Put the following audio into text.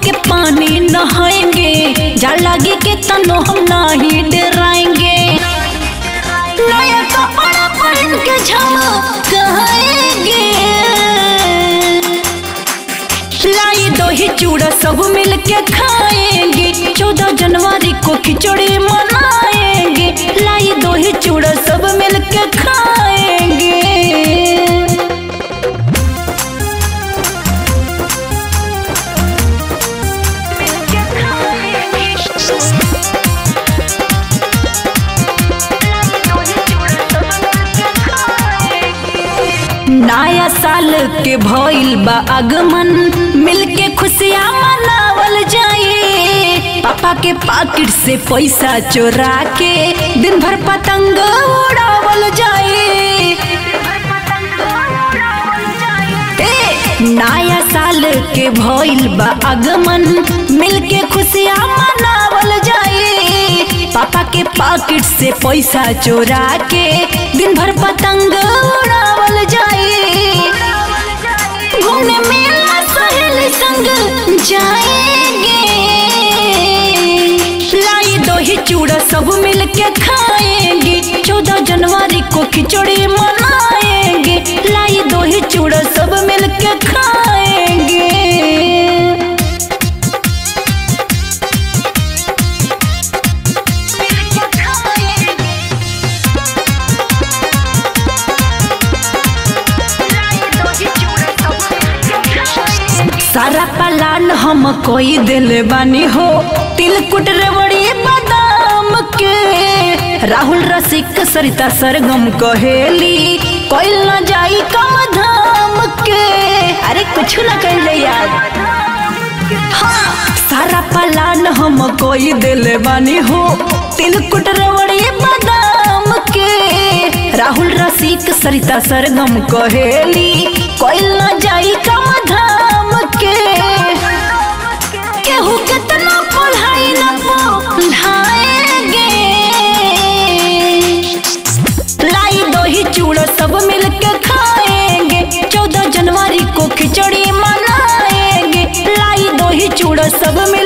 के पानी नहाएंगे जा लगे के तनो हम नहीं डराएंगे नया कपड़ा पहन के झमकाएंगे लाई दही चूड़ा सब मिल के खाएंगे चौदह जनवरी को खिचड़ी मनाएंगे लाई दही चूड़ा सब मिल के खाएंगे नया साल के भइल बा आगमन मिलके खुशियाँ मनावल जाए पापा के पाकिट से पैसा चोरा के दिन भर पतंग उड़ावल जाए ए, नया साल के भइल बा आगमन मिलके खुशियाँ मनावल जाए पापा के पाकिट से पैसा चोरा के दिन भर पतंग उड़ावल जाए घूमने मेला सहेली संग जाएंगे लाई दही चूड़ा सब मिल के खाएंगे चौदह जनवरी को खिचड़ी मनाएंगे लाई दही चूड़ा सब मिल के खाएंगे सारा पलान हम कोई दिल बानी हो तिलकुट रेवड़ी बादाम के राहुल रसिक सरिता सरगम कहेली कोई न जाई कम धाम के अरे कुछ न कहले यार हाँ सारा पलान हम कोई दिल बानी हो तिलकुट रेवड़ी बादाम के राहुल रसिक सरिता सरगम कहेली कोई न जाई कम धाम के केहू कितना पढ़ाई न पढ़ाएंगे लाई दही चूड़ा सब मिल के खाएंगे चौदह जनवरी को खिचड़ी मनाएंगे लाई दही चूड़ा सब मिल